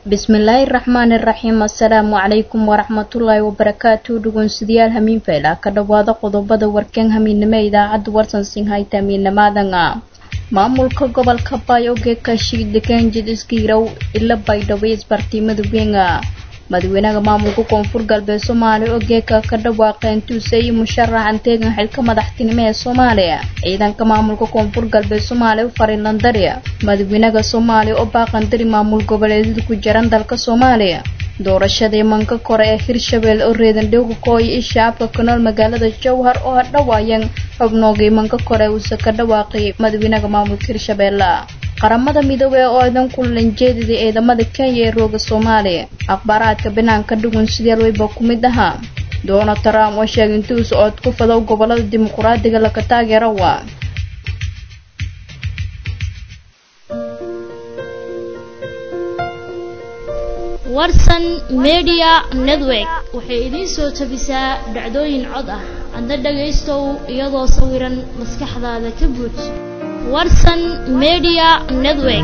bismillaahi raxmaani raxiim assalaamu calaykum waraxmatullaahi wabarakaatu dhugunsidayaal hamiin fayla ka dhowaada qodobada warkan hamiinimo ee idaacadda warsan sinhayta hamiinamaadanga maamulka gobolka bayoge kashiidhiganjid iskiirow ila baydhabo isbartiimada wenga madaxweynaha maamulka koonfur galbeed soomaaliya oo geeka ka dhawaaqeen tuusay musharaxan teegan xilka madaxtinimo ee soomaaliya ciidanka maamulka koonfur galbeed soomaaliya u fariinlandari madaxweynaha soomaaliya oo baaqandari maamul goboleedyada ku jiran dalka soomaaliya doorashadii manka kore ee hirshabelle oo reedandhowga kooya i shacabka ku nool magaalada jowhar oo hadhawaayan xubnoogii manka kore uuse ka dhawaaqay madaxweynaha maamulka hirshabelle qaramada midoobey oo idan kulanjeedida ciidamada kenya ee rooga soomaaliya akhbaaraadka banaanka dhugun sideel weyba ku mid ahaa donald trump oo sheegay intuu socod ku fadow gobolada dimuquraadiga laga taageero waa warsan media network waxay idiin soo tabisaa dhacdooyin cod ah adna dhagaystow iyadoo sawiran maskaxdaada ka buuj warsan media network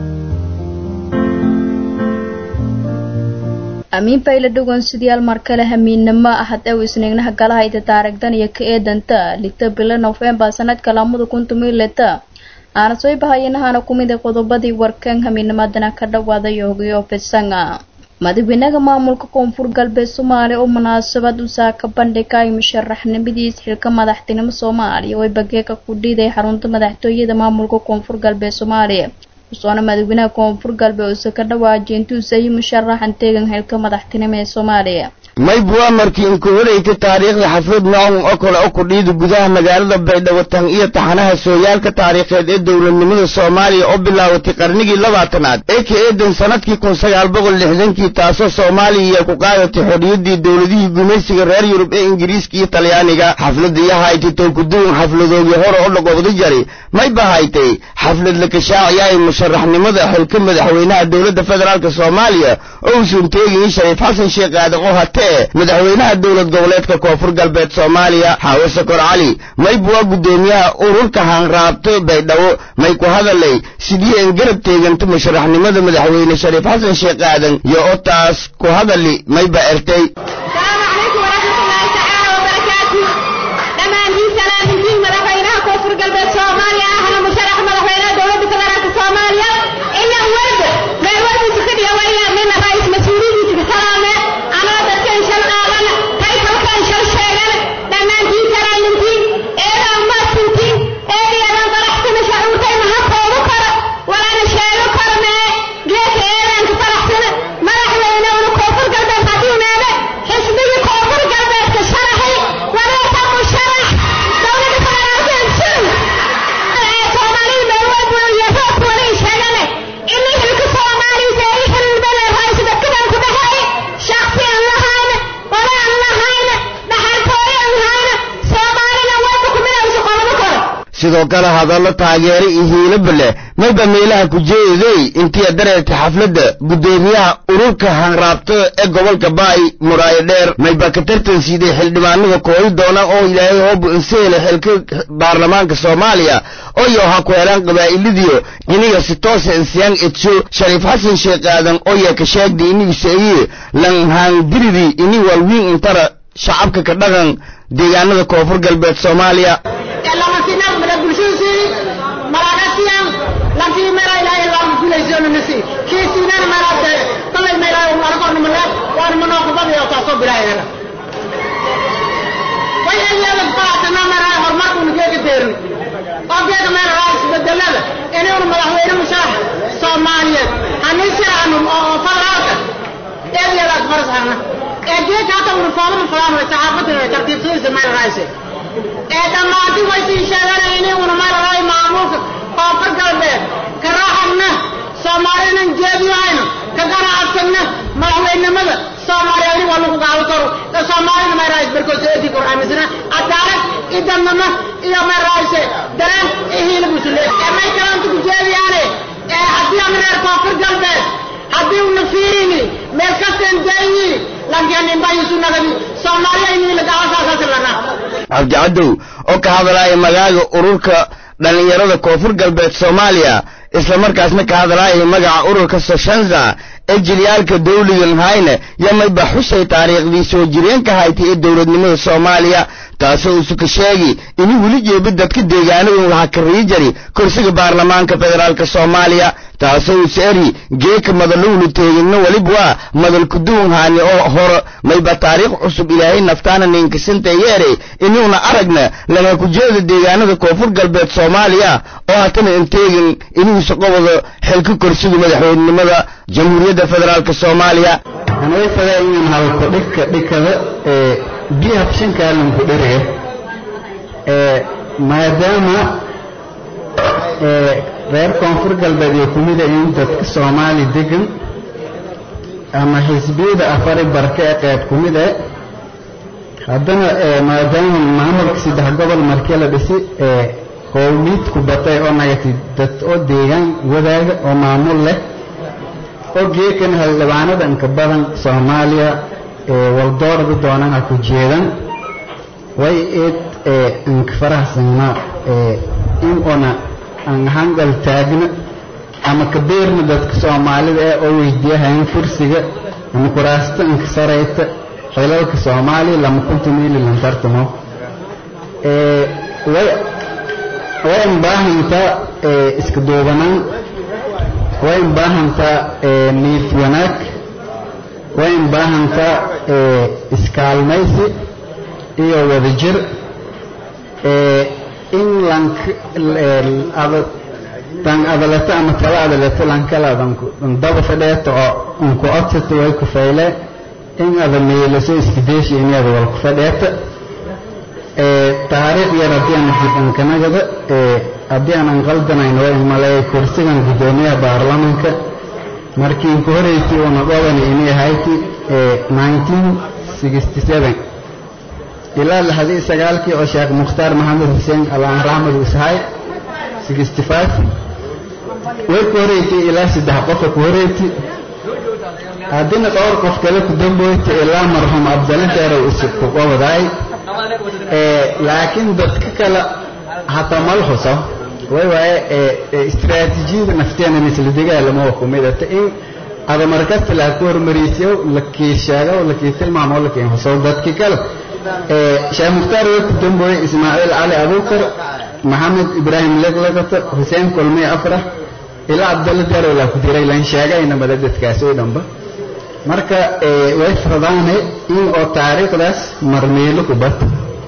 amiin bayla dhugan sidayaal mar kale hamiinnimo ahad ew isniignaha galahayda taarigdan iyo ka eedanta lita bilo nofembar sanadka lamada kun tumileta aana soo bahayinahana kumid a qodobadii warkan hamiinimadana ka dhawaada yoogiyo fisanga madaxweynaha maamulka koonfur galbeed soomaaliya oo munaasabad usaa ka bandhigay musharaxnimadiis xilka madaxtinimo soomaaliya oo bageeka ku dhiiday xarunta madaxtooyada maamulka koonfur galbeed soomaaliya usoona madaxweynaha koonfur galbeed uuse ka dhawaajiyay intuusayi musharaxan teegan xilka madaxtinimo ee soomaaliya maybu amarkii inku horeyka taariikhda xaflad noocun oo kale oo kudhiida gudaha magaalada baydhabo tan iyo taxanaha sooyaalka taariikheed ee dowladnimada soomaaliya oo bilaabatay qarnigii labaatanaad ee ka eedan sanadkii kun sagaal boqol lixdankii taasoo soomaaliya ku qaadatay xorriyaddii dowladihii gumaysiga reer yurub ee ingiriiska iyo talyaaniga xafladii haytay tookuduwan xafladoogii hore oo dhaqoobda jari mayba haytay xaflad la kashaaciyaay musharaxnimada xilka madaxweynaha dowladda federaalk soomaaliya oo uusan teegayin shariif xasan sheekh aadan oo hatee madaxweynaha dowlad goboleedka koonfur galbeed soomaaliya xaawo sokor cali maybu waa guddoomiyaha ururka hanraabto baydhabo may ku hadalay sidii aan garab teeganta musharaxnimada madaxweyne shariif xasan sheekh aadan iyo oo taas ku hadali mayba ertay sidoo kale hadallo taageero iyo hiilaba leh mayba meelaha ku jeeday intii dareertay xafladda guddoomiyaha ururka hanraabtada ee gobolka baay muraayo dheer mayba ka tartan siiday xildhibaanada kooyi doona oo ilaahay hoobu inseele xilka baarlamaanka soomaaliya oyo ha ku helaan qabaa'iladiyo iniga si toosa insiyaan edsho shariif xasan sheekh aadan oya ka sheegday inigu seeyiye lanhaandiridi ini walwiin intara shacabka ka dhaqan deegaanada koonfur galbeed soomaaliya inuu madaxweyne musharax soomaaliyeed hanin siraan oo federaalka eedyadaas farsahana ee geedka hata uniforma falan way saxaafadda tartiibsadiisa meel raayse ee dhammaanti way sii sheeganay inay una meel raay maamulka koonfur galbeed ka raaxagna soomaalinan jeediyahayno ka ganacsanna madaxweynenimada soomaaliya ini waa lagu gaabi karo ee soomaalina meel raayse barkood eedi karo aaminsana cadaalad iyo dadnimo iyo meel raayse dareen iyo hiila busule ee may kalanta ku jeediyaane ee haddii aan reer koonfur galbeed haddii una fiirini meel kasteen dayi laakiin inbayisu nagadi soomaaliya inii lagaasaasaasilana cabdicadow oo ka hadlaaya magaaga ururka dhallinyarada koonfur galbeed soomaaliya isla markaasna ka hadlaaya magaca ururka soshanza ee jilyaalka dawligan hayne yamayba xusay taariikhdii soo jireenka haytay ee dowladnimada soomaaliya taasoo usuka sheegi ini weli jeebi dadka deegaanadun laha kariyi jari kursiga baarlamaanka federaalk soomaaliya taasoo use eri geeka madalowlu teeginna weliba waa madalkuduwan haani oo hore mayba taariikh cusub ilaahay naftaana ninkasanta yeere inuuna aragna laga kujeeda deegaanada koonfur galbeed soomaaliya oo hatana inteegin inuusa qobado xilka kursiga madaxweynenimada jamhuuriyadda federaalk soomaaliya anayfada inaan halko dhika dhikada ee biya habshankaalanku dheriga ee maadaama ee reer koonfur galbeed iyo kumida in dadka soomaali degan ama xisbiyada afari barka ee qayb kumid e haddana maadaama maamulka saddex gobol markii la dhisi ee qowmiidku batay oo nagati dad oo deegaan wadaaga oo maamul leh oo geekan haldhibaanada inka badan soomaaliya ee waldoorada doonana ku jeedan way eed ee inka faraxsanna ee in una aan hangal taagna ama kabeerna dadka soomaalida ee oo weydiiyahayn fursiga ama kuraasta inka sarayta xilalka soomaaliya lama kunta miili lantartamo ee way way baahantaa ee iska duubanaan way baahantaa ee niif wanaag way baahantaa ee iskaalmaysi iyo wadajir ee in lank tan adaleto ama tala adaleto lankaladan daba fadheeto oo unku odsato way ku fayle in ada meelaso iskideeshi inada wal ku fadheeta ee taariikh yar haddii aan jibankanagada ee haddii aanan qaldanayn way maleeyay kursigan guddoomiyaha baarlamanka markii ku horeysay una dhobani inay ahayti ee 1967 ilaa lixdii sagaalkii oo sheekh mukhtaar maxamed xuseen alaan raxmed usahay 65 way ku horeysay ilaa saddex qofa ku horeysay haddina dhowr qof kale ku damboyta ilaa marxuum abdalla deerow isib ku qobadaay laakiin dadka kale hataa mal xuso way waaye istiraatiijiyada nafteena misla dagaalamo waa kumidata in ada markasta laa ku hormarisiyo lakii sheego lakii tilmaamo lakii xuso dadki kale sheekh mukhtaar way ku dambooyey ismaaciil cali abuukar maxamed ibraahim leglagato xuseen kulmiy afrax ilaa cabdalla deerow laa ku diray lan sheegayna mada dadkaas oo dhanba marka way fardaane in oo taariikhdaas marmeelo ku bat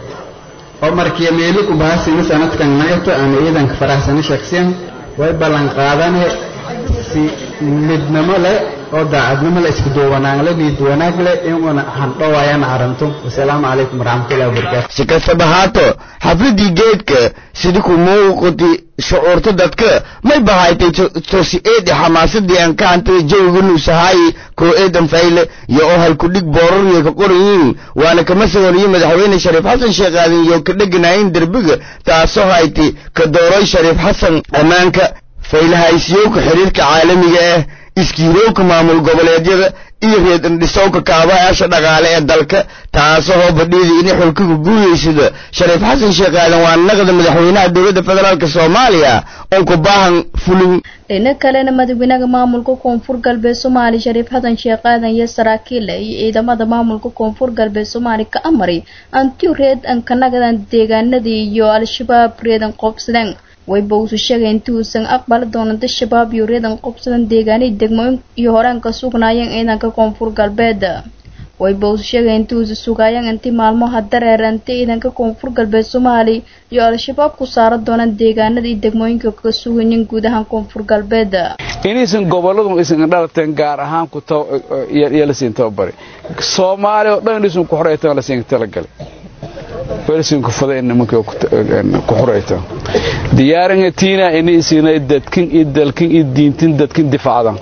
oo markii meelo ku baasina sanadkan nagato aan ciidanka faraxsana shakhsiyan way ballan qaadane si midnimo leh oo daacadnimo leh isku duwanaan leh niyad wanaag leh inuna handhowaayana aranto wasalaamu calaykum waraxmatullahi wabarakaatu si kastaba haato xafladii geedka sidi ku muuqati shucuurta dadka may bahaytay tosi eedi xamaasadii aan ka hantay jawiga nuusahaay koo eedan fayle iyo oo halkudhig boorariyo ka qorayiin waana kama sawariye madaxweyne shariif xasan sheekh aadan iyo ka dheganayin derbiga taasoo hayti ka dooroy shariif xasan ammaanka faylahaysiyowka xiriirka caalamiga ah iskiirowka maamul goboleedyada iyo reedandhisowka kaabayaasha dhaqaale ee dalka taasoo hoobadhiidii inay xulkiga guuyaysada shariif xasan sheekh aadan waa naqda madaxweynaha dowladda federaalk soomaaliya oon ku baahan fulin dhina kalena madaxweynaha maamulka koonfur galbeed soomaali shariif xasan sheekh aadan iyo saraakiila iyo ciidamada maamulka koonfur galbeed soomaali ka amray antiu reed ankanagadan deegaanadii iyo al-shabaab reedan qoobsadeen wayba uusu sheegay intii uusan aqbali doonan dad shabaab iyo reedan qobsadan deegaanihii degmooyin iyo horaan ka sugnaayeen ciidanka koonfur galbeed wayba uusu sheegay intii uusu sugaayeen intii maalmaha dareerantay ciidanka koonfur galbeed soomaali iyo al-shabaab ku saaran doonaan deegaanada iyo degmooyinka ka sugayin guud ahaan koonfur galbeed inaysan goboladu aysan dhalateen gaar ahaan ku yalasiin tababari soomaaliya oo dhan inaysan ku xoreytaan lasiin talagalay welsinka fada in nimanka ku xoreyta diyaaringa tiina ini isinay dadkin iyo dalkin iyo diintin dadkin difacdan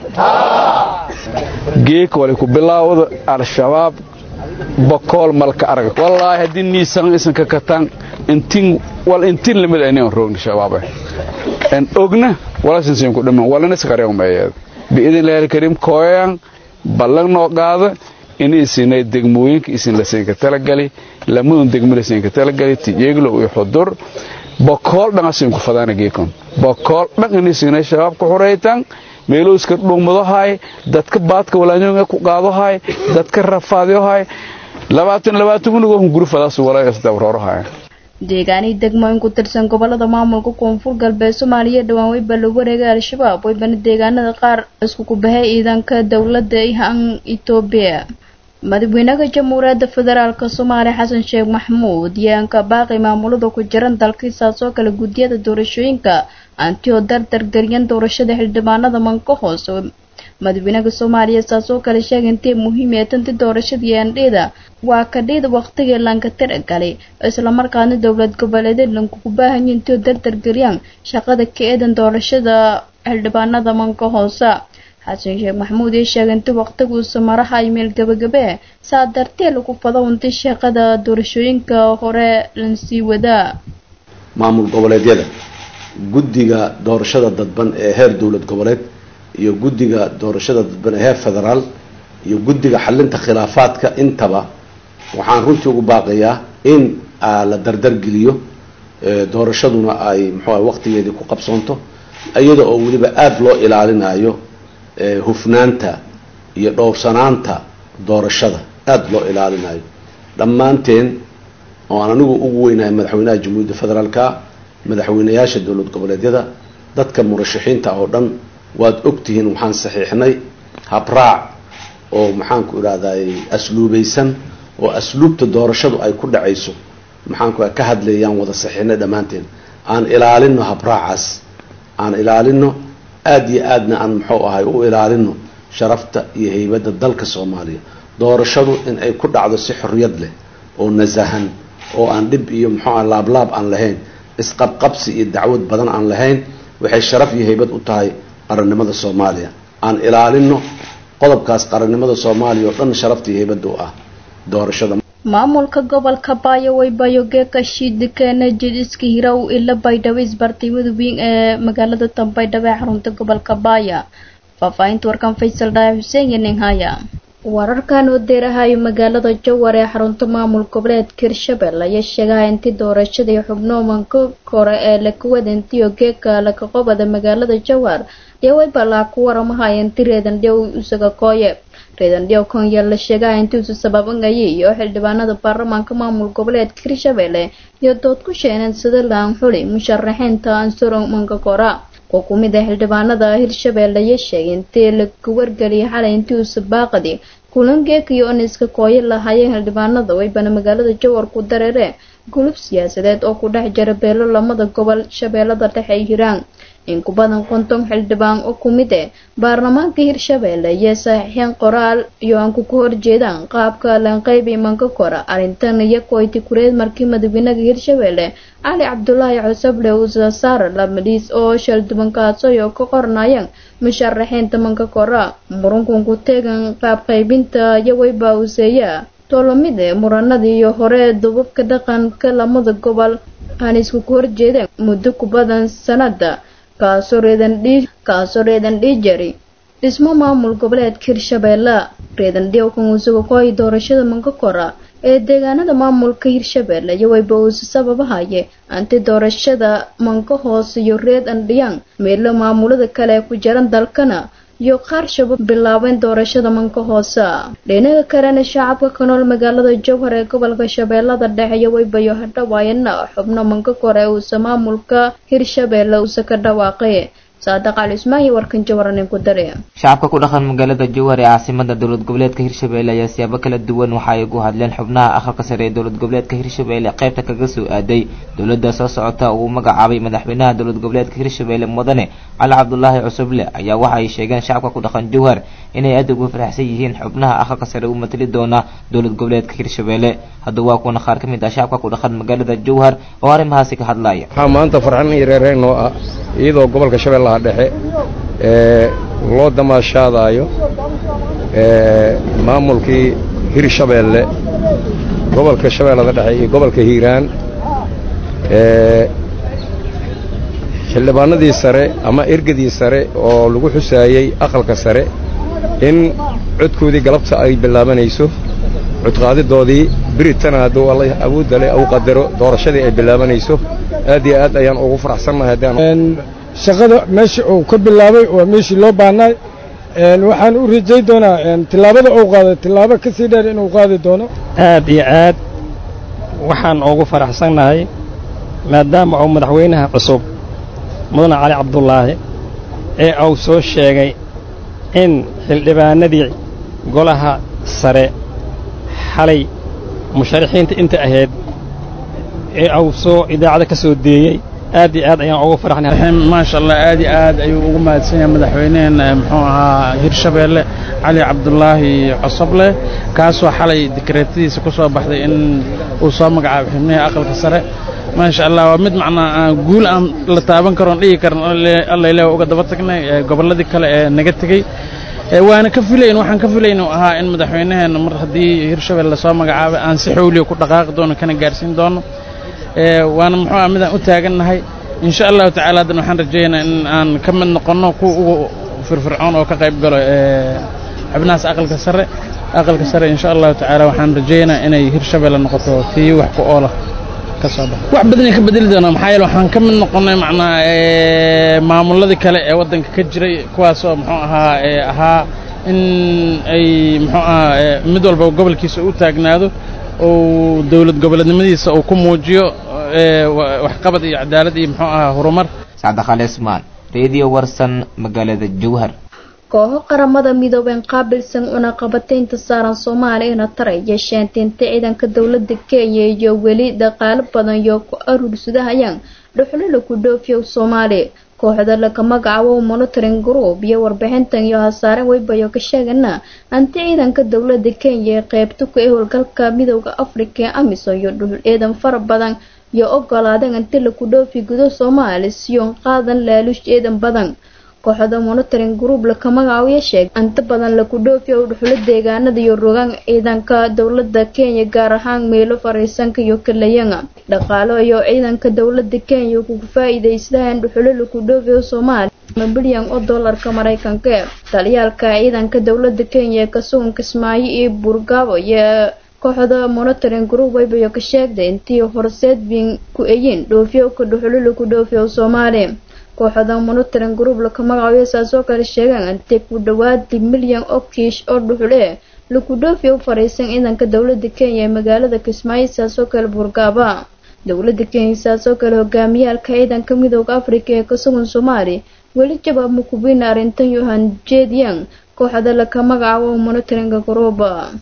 geek wali ku bilaawda al-shabaab bakool malka arag wallaahi haddii niisan isanka kataan intin wal intin lamid aynan roogna shabaab en ogna wala sinsin ku dhiman walana sakareeyo meeyad biidin ilaahi kariim kooyan ballan noo qaada in isinay degmooyinka isin la siinka talagali lamadun degmo la siinka talagali tijeeglo iyo xudur bakool dhan asin ku fadaana geekon bakool dhan in isinay shabaab ku xureytan meelowska dhugmadohay dadka baadka walaanyooga ku qaadohay dadka rafaadyohay labaatan labaatan unigoo hungurufadaas walaasdabroorahay deegaanihii degmooyin ku tirsan gobolada maamulka koonfur galbeed soomaaliya dhowaan weyba la wareegay al-shabaab weybana deegaanada qaar isku kubahay ciidanka dowladda han etoobiya madaxweynaha jamhuuriyadda federaalk soomaaliya xasan sheekh maxamuud yaanka baaqi maamulada ku jiran dalkiisaas oo kale guddiyada doorashooyinka antio dardargelyan doorashada xildhibaanada manka hoose madaxweynaha soomaaliya saas oo kale sheegay intay muhiim ee tanti doorashadii aandheeda waa kadhida waqtigii lanka tiragalay islamarkaana dowlad goboleedeed lankugu baahanya intio dardargeliyaan shaqada ka eedan doorashada xildhibaanada manka hoose xasan sheekh maxamuud ee sheegay inti waqtiguusa maraha imeel gabagabee saa dartee lagu fado unti shaqada doorashooyinka hore lansii wadaa maamul goboleedyada guddiga doorashada dadban ee heer dowlad goboleed iyo guddiga doorashada dadban ee heer federaal iyo guddiga xalinta khilaafaadka intaba waxaan runtii ugu baaqayaa in la dardargeliyo doorashaduna ay muxuuaha waqtigeedii ku qabsoonto iyada oo weliba aada loo ilaalinayo hufnaanta iyo dhowrsanaanta doorashada aada loo ilaalinayo dhammaanteen oo aan anigu ugu weynahay madaxweynaha jamhuuriyadda federaalka madaxweynayaasha dowlad goboleedyada dadka murashaxiinta oo dhan waad ogtihiin waxaan saxiixnay habraac oo maxaanku idhahday asluubaysan oo asluubta doorashadu ay ku dhacayso maxaanku ka hadlayaan wada saxiixnay dhammaanteen aan ilaalino habraacaas aan ilaalino aada iyo aadna aan muxuu ahay u ilaalino sharafta iyo heybadda dalka soomaaliya doorashadu in ay ku dhacdo si xorriyad leh oo nasahan oo aan dhib iyo muxuuaha laablaab aan lahayn isqabqabsi iyo dacwad badan aan lahayn waxay sharaf iyo heybad u tahay qarannimada soomaaliya aan ilaalino qodobkaas qarannimada soomaaliya oo dhan sharafta iyo heybadda u ah doorashada maamulka gobolka baayo waybayo geeka shiidikeena jidhiska hirow ila baydhabo isbartiimada weyn ee magaalada tanbaydhabo ee xarunta gobolka baaya faahfaahinta warkan faysal dhaaya xuseen iyo ninhaya wararkan oo deerahayo magaalada jawar ee xarunta maamul goboleedka hirshabelle ayaa sheegaha intii doorashadii xubno manka kore ee lakawadantiyo geeka lakaqobada magaalada jawar iyo waybalaa ku waramahaya inti reedandhiw isaga kooye reedandhiw konya la sheegaha intiisu sababangayay iyo xildhibaanada baarlamaanka maamul goboleedka hirshabelle iyo dood ku sheeneen sida laan xuli musharaxiinta ansuro manka kora oo ku mid ah xildhibaanada hirshabelle ayaa sheegay intii lagu wargeliyay xalay intii uusa baaqadi kulangeekiyo on iska kooyo lahaayeen xildhibaanada waybana magaalada jawar ku dareere gulub siyaasadeed oo ku dhex jira beelo lamada gobol shabeellada dhexe ay hiraan in ku badan konton xildhibaan oo ku mid eh baarlamaanka hirshabelle iyo saxiixeen qoraal iyo aan ku horjeedaan qaabka lanqeybi manka kora arrintan iyo koyti kureed markii madaxweynaha hirshabelle cali cabdulaahi cusable uusa saar lamadiis oo shalduban kaadsoy oo ka qornayeen musharaxiinta manka kora murunkan ku teegan qaab qaybinta iyo wayba useeya tolomide muranadii iyo hore dubabka dhaqanka lamada gobol aan isku ku horjeedeen muddo ku badan sanada kaasoo reedandhii kaasoo reedandhii jari dhismo maamul goboleedka hirshabelle reedandhiowkan uusuga kooyi doorashada manka kora ee deegaanada maamulka hirshabelle iyo wayba uusa sababahaye anti doorashada manka hoose iyo reed andhiyaan meelo maamulada kale ku jiran dalkana iyo qaar shabab bilaabeen doorashada manka hoose dhinaga kalena shacabka ka nool magaalada jowhar ee gobolka shabeellada dhexe iyo waybayo hadhawaayana xubno manka kore uusa maamulka hirshabelle uusa ka dhawaaqay saadaq cali ismaan iyo warkan jawaranin ku dare shacabka ku dhaqan magaalada jowhar ee caasimada dowlad goboleedka hirshabelle ayaa siyaabo kala duwan waxa ay ugu hadleen xubnaha aqalka sare ee dowlad goboleedka hirshabelle qaybta kaga soo aaday dowladda soo socota uu magacaabay madaxweynaha dowlad goboleedka hirshabelle mudane cali cabdulaahi cusuble ayaa waxa ay sheegeen shacabka ku dhaqan jowhar inay aad ugu faraxsan yihiin xubnaha aqalka sare u matali doona dowlad goboleedka hirshabelle hadda waa kuwana qaar ka mid ah shacabka ku dhaqan magaalada jowhar oo arrimahaasi ka hadlaya waxaa maanta farxan iyo reereen oo ah iyadoo gobolka shabeellaha dhexe ee loo damaashaadaayo maamulkii hirshabeelle gobolka shabeellada dhexe iyo gobolka hiiraan xildhibaanadii sare ama ergadii sare oo lagu xusaayey aqalka sare in codkoodii galabta ay bilaabanayso codqaadidoodii biritana hadduu alla awoodda leh au qadaro doorashadii ay bilaabanayso aad iyo aad ayaan ugu faraxsannahay haddaan shaqada meesha uu ka bilaabay waa meeshii loo baahnaay waxaan u rajay doonaa tillaabada uu qaaday tillaabo ka sii dheer inuu qaadi doono aad iyo aad waxaan ugu faraxsannahay maadaama uu madaxweynaha cusub mudane cali cabdulaahi ee uu soo sheegay in xildhibaanadii golaha sare xalay musharaxiinta inta ahayd ee uu soo idaacada ka soo deeyey aad iyo aad ayaan ugu faraxnay maasha allah aad iyo aad ayuu ugu mahadsan yahay madaxweyneheen muxuu ahaa hirshabeelle cali cabdulaahi cosoble kaasoo xalay dikreetadiisa ku soo baxday in uu soo magacaabo xubnihii aqalka sare maasha allah waa mid macnaa guul aan la taaban karoon dhigi karan alla ilaah uga daba tagnay gobolladii kale ee naga tegey waana ka filayn waxaan ka filayn uu ahaa in madaxweynaheena mar haddii hirshabelle lasoo magacaabay aan si xowliya ku dhaqaaqi doono kana gaarsiin doono waana muxuu ah midaan u taagannahay insha allahu tacaala haddana waxaan rajaynayaa in aan ka mid noqonno kuwa ugu firfircoon oo ka qayb galo xubnahaas aqalka sare aqalka sare insha allahu tacaala waxaan rajaynayaa inay hirshabelle noqoto tii wax ku oola ka soo baxa wax badanay ka bedeli doonaa maxaa yeele waxaan ka mid noqonnay macnaa maamuladii kale ee waddanka ka jiray kuwaasoo muxuu ahaa ahaa in ay muxuu ahaa mid walba gobolkiisa u taagnaado uu dowlad goboleednimadiisa uu ku muujiyo waxqabad iyo cadaalad iyo muxuu ahaa horumar sacda khale ismaan radio warsan magaalada jowhar kooxo qaramada midoobeen qaabilsan cunaqabataynta saaran soomaaliyana taray yeesheen tinta ciidanka dowlada kenya iyo weli dhaqaalo badan iyo ku aruursadahayaan dhuxlala ku dhoofiyo soomaaliya kooxda laga magacaabo monitoring group iyo warbixintan iyo hasaare weybayo ka sheegana anti ciidanka dowlada kenya ee qeybta ku ee howlgalka midooda afrika ee amisom iyo dhuxul ciidan fara badan iyo ogolaadeen inti laku dhoofi gudo soomaali siyoon qaadan laaluush ciidan badan kooxda monitoring group laka magacaabiyo sheeg inta badan laku dhoofiya u dhuxulo deegaanada iyo rogaan ciidanka dowlada kenya gaar ahaan meelo fariisanka iyo kalayanga dhaqaalo iyo ciidanka dowlada kenya kugu faa-iideysadaan dhuxulo laku dhoofiyo soomaaliya bilyan oo doolarka mareykanka taliyaalka ciidanka dowlada kenya ee kasugan kismaayo iyo buurgaabo iyo kooxda monitoring group waybayo ka sheegday intii horseed bin ku eyin dhoofiyo ka dhuxulo laku dhoofiyo soomaaliya kooxda monitoring group laka magacaabiyo saasoo kale sheegaan intay ku dhawaadi milyan oo kiish oo dhuxul ee laku dhoofiya u fariisan ciidanka dowlada kenya ee magaalada kismaayo saasoo kale buurgaaba dowlada kenya saasoo kale hogaamiyaalka ciidanka midooda afrika ee kasugan soomaaliya weli jawaab mukubina arrintan yohan jeediyang kooxda laka magacaabo monitoring group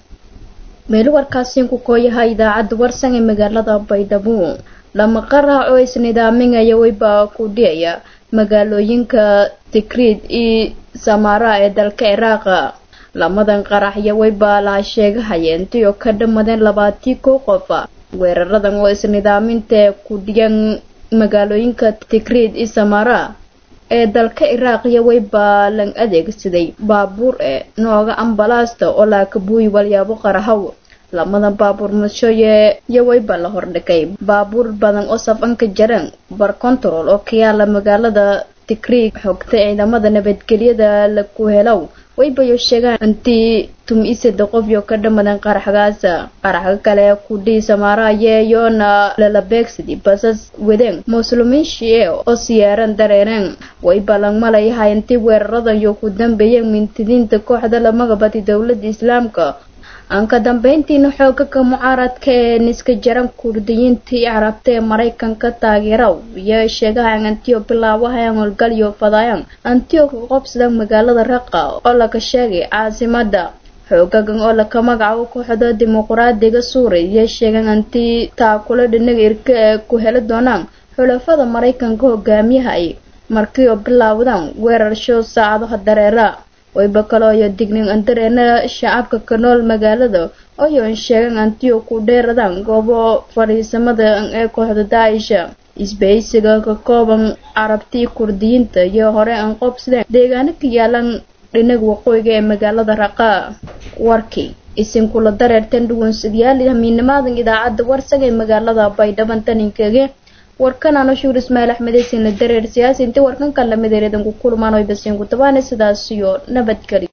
meel warkaasiin ku kooyaha idaacadda warsan ee magaalada baydhabo lama qarac oo isnidaaminaya weybaa ku dhiyaya magaalooyinka tikriid iyo samara ee dalka ciraaqa lamadan qaraxya weybaa laha sheegahaya intii oo ka dhammadeen labaatii kow qofa weeraradan oo isnidaaminta ku dhiyan magaalooyinka tikriid iyo samara ee dalka ciraaqiya weybaa lan adeegsaday baabuur ee nooga ambalaasta oo laakabuuyi walyaabo qarahaw lamadan baabuur mashoye iyo weyba la hordhigay baabuur badan oo safanka jareen bar control oo ka yaala magaalada tikriig xogta ciidamada nabadgelyada laku helow waybayo sheegaan intii tum-isada qofyo ka dhamadan qaraxgaasa qaraxga kale kudhii samaaraaye yoona lala beegsadii basas wadeen muslimiin shie oo siyaaran dareereen way ballan malayahay intii weeraradan iyo ku dambeeyeen mintidiinta kooxda lamagabadi dowlada islaamka aan ka dambeyntiina xoogaka mucaaradka ee niska jaran kurdiyiintii carabta ee maraykanka taageeraw iyo sheegahan antio bilaabahayan howlgalyo fadaayan antio ka qobsada magaalada raqa oo laga sheegay caasimada xoogagan oo laka magacaabo kooxda dimuqraadiga suuriya iyo sheegan antii taakula dhinaga irka ee ku heli doonaan xulafada maraykanka hogaamiyaha ay markii oo bilaawdaan weerar show saacadaha dareera wayba kaloo iyo dignin andareena shacabka ka nool magaalada oyoon sheegan antiyo ku dheeradaan goobo fadhiisamada ee kooxda daaisha isbahaysiga ka kooban carabtii kurdiyiinta iyo hore aan qobsadeen deegaano ka yaalan dhinaga waqooyiga ee magaalada raqa warkii isinkula dareertan dhuwansadyaal hamiinimaadan idaacadda warsaga ee magaalada baydhaban taninkege warkan ano shuur ismaail axmedeysinla dareer siyaasi intii warkan kan lamid ereedan ku kulmaan oy basiin ku tabaana sidaas iyo nabadgeli